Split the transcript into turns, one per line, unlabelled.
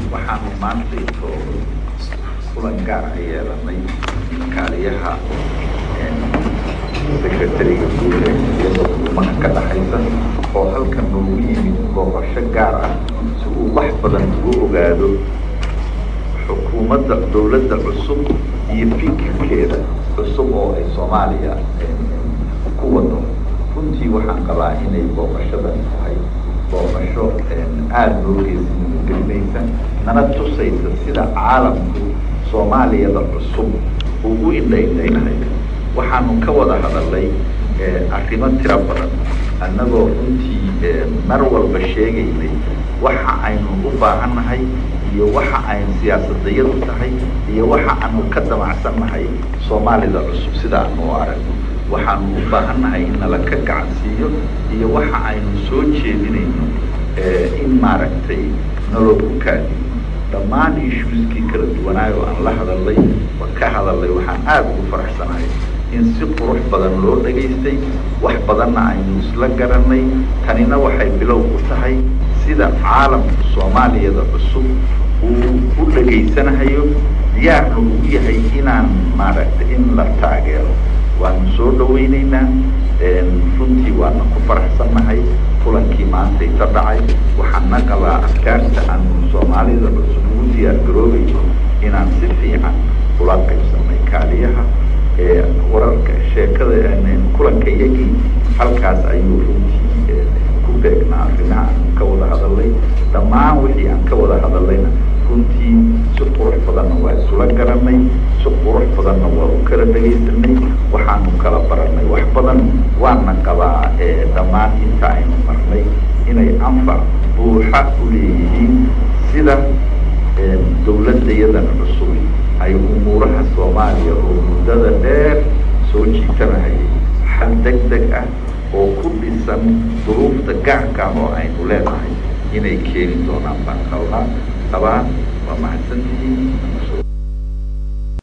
waxaanu maantayto kulan gaar a yeelanay kaaliyaha secretariga guud ee iyadoo kulmaha ka dhaxaysa oo halkan noogu yimid booqasho gaar ah si uu wax badan ugu ogaado xukuumadda dowladda cusub iyo fikirkeeda cusub oo ay soomaaliya ku wado runtii waxaan qabaa inay booqashadan tahay booqasho aada loo geesigelinaysa nana tusaysa sida caalamku soomaaliyada cusub uu u indhaindhaynayo waxaanu ka wada hadalay arrimo tiro badan annagoo runtii mar walba sheegaynay waxa aynu u baahannahay iyo waxa aynu siyaasadayadu tahay iyo waxa aanu ka damacsannahay soomaalida cusub sida aanu u aragno waxaanu u baahannahay in nala ka gacansiiyo iyo waxa aynu soo jeedinayno in maaragtay naloo ku kaadiyo dhammaan issueskii kala duwanaayo oo aan la hadalay waan ka hadalay waxaan aada ugu faraxsanahay in si qurux badan loo dhagaystay wax badanna aynu isla garanay tanina waxay bilow u tahay sida caalamka soomaaliyada cusub uu u dhagaysanahayo diyaarna uu yahay inaan maaragtay in la taageero waanu soo dhawaynaynaa runtii waana ku faraxsannahay kulankii maantayta dhacay waxaana qabaa afkaarta aanu soomaalida cusub ugu diyaar garoobayno inaan si fiican ula qaybsanay kaaliyaha wararka sheekada kulanka yagii halkaas ayuu runtii ku beegnaa arrimaha aan ka wada hadalay dhammaan wixii aan ka wada hadalayna runtii si qurux badanna waa isula garanay si qurux badanna waa u kala dhagaysanay waxaanu kala baranay wax badan waana qabaa dhammaan inta aynu marnay inay anfac buuxa u leeyihiin sida dowladdayadan cusub ay umuuraha soomaaliya oo muddada dheer soo jiitanahayay xal deg deg ah oo ku dhisan duruufta gaarka ah oo aynu leenahay inay keeni doonaan baan qabaa qabaa waa mahadsantihiin